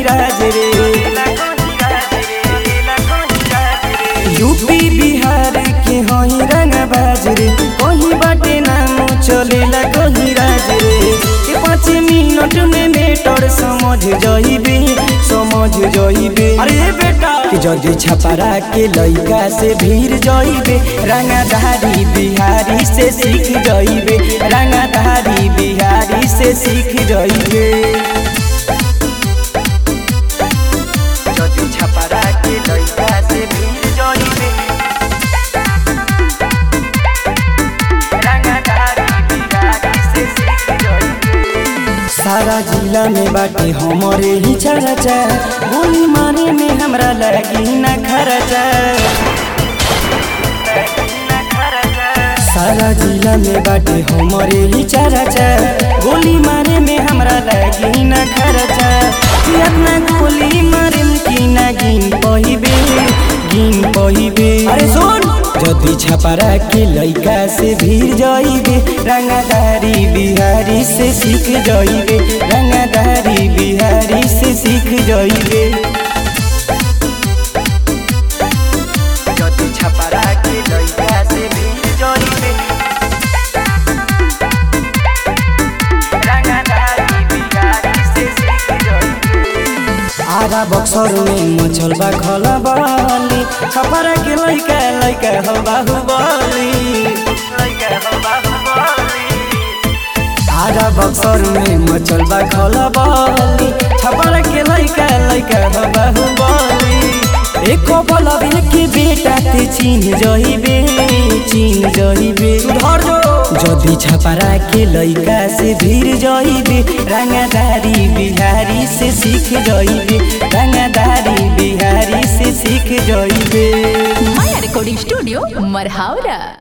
राज रे यूपी बिहार के हई रंग बाज रे कहीं बाटे नाम चलेला कहीं राज रे के पाँच मिनट में मेटर समझ जाइबे समझ जाइबे अरे बेटा कि जदि छपरा के लइका से भीड़ जाइबे रंगधारी बिहारी से सीख जाइबे रंगधारी बिहारी से सीख जाइबे जदि छपरा के लइका से भीड़ जाइबे रंगधारी बिहारी से सीख जाइबे सारा जिला में बाटे हमरे ही चर्चा गोली मारे में हमरा लगी न खर्चा सारा जिला में बाटे हमरे ही चर्चा गोली मारे में हमरा लगी न खर्चा कि अपना गोली मारे की ना गिन पहिबे गिन पहिबे अरे सुन जदि छपरा के लइका से भीड़ जाइबे रंगदारी बिहारी से सीख जाइबे रंगदारी बिहारी से सीख जाइबे जदि छपरा के लइका से भीड़ जाइबे रंगदारी बिहारी से सीख जाइबे आधा बक्सर में मचल बा खला बाली छपरा के लइका लइका हो बाहुबली आधा बक्सर में मचल बा खला बाली छपरा के लइका लइका हो बाहुबली एको बोलबे के बेटा ते चीन जइबे चीन जइबे सुधर जो जदि छपरा के लइका से भीड़ जइबे रंगदारी बिहारी से सीख जइबे रंगदारी बिहारी से सीख जइबे माया रिकॉर्डिंग स्टूडियो मरहावरा